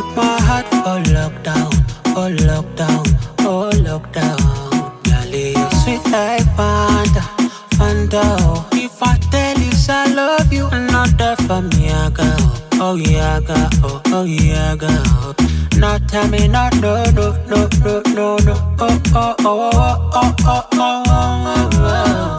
my heart for lockdown, oh lockdown, oh lockdown. Girl, you sweet like Fanta, Fanta. oh. If I tell you I love you, not there for me, I go. Oh yeah, go, oh, oh yeah, go. Now tell me not no, no, no, no, no, no. Oh, oh, oh, oh, oh, oh, oh, oh, oh,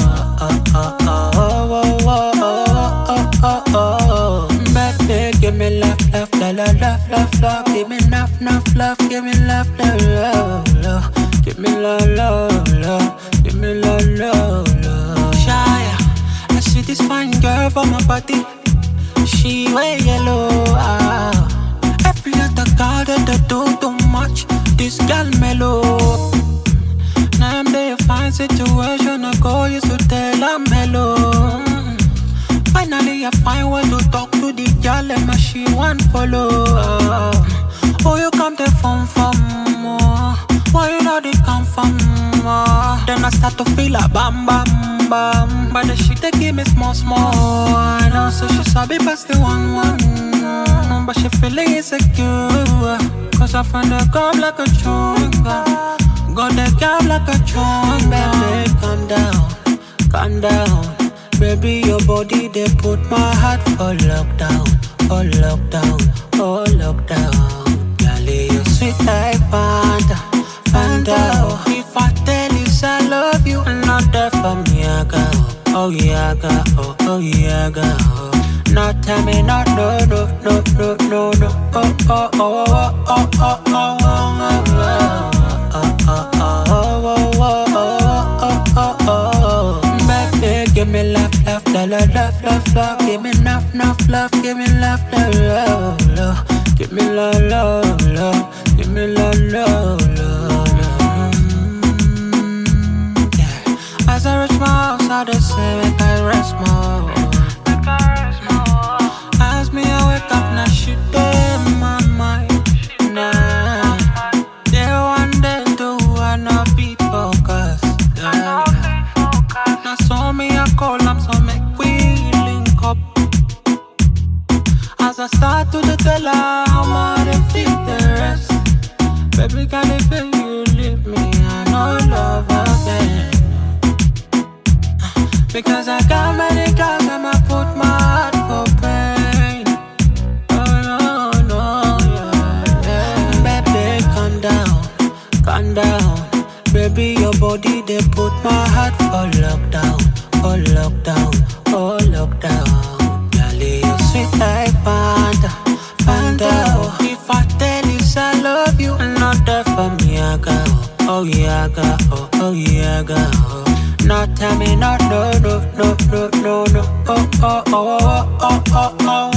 Baby, give me love, love, love, love, love, love, love. Give me enough, enough love. Give me love, love, love, love. Give me love, love, love. Give me love, love, love. Shy, I see this fine girl for my body. She wear yellow. Ah. Every other girl that they do too much. This girl mellow. Now I'm there, fine situation. I go, you to tell I'm hello. Mm. Finally, I find way to talk to the girl, and my she want follow. Oh, you come the phone for more. Why you know they come from more? Then I start to feel a bam bam bam. But the shit they give me small small. I know, so she sabi pass the one one. Mm, But she feeling insecure. Cause I find her come like a chunga. Got the girl like a chunga. Baby, calm down, calm down. Baby, your body, they put my heart for lockdown, oh lockdown, oh lockdown. Girl, you sweet like Fanta, Fanta. Oh, if I tell you I love you, not there for me, I go. Oh yeah, I go, oh, oh yeah, I go. Now tell me not no, no, no, no, no, no. Oh, oh, oh, oh, oh, oh, oh, oh, oh, oh, oh, oh, oh, oh, oh, oh, oh, oh. Baby, give me love, love, love, love, love, love, love. Give me enough, enough love. Give me love, love, love, love. Give me love, love, love. Give me love, love, love, love. Mm, yeah. As I reach my house, I just say, make I rest more. As me, I wake up, now shit in my mind. Nah. Day one, day two, I not be focused. Yeah. Now so me I call am so make we link up As I start to the tell her how much I feel the rest Baby can if you leave me I know love again Because I got many girls and I put my heart for pain Oh no, no, yeah, yeah Baby calm down, calm down Baby, your body, they put my heart for lockdown, oh lockdown, oh lockdown. Girl, you sweet like Fanta, Fanta. Oh, if I tell you I love you, not there for me, I go. Oh yeah, I go, oh, oh yeah, I go. Now tell me not no, no, no, no, no, no. Oh, oh, oh, oh, oh, oh, oh,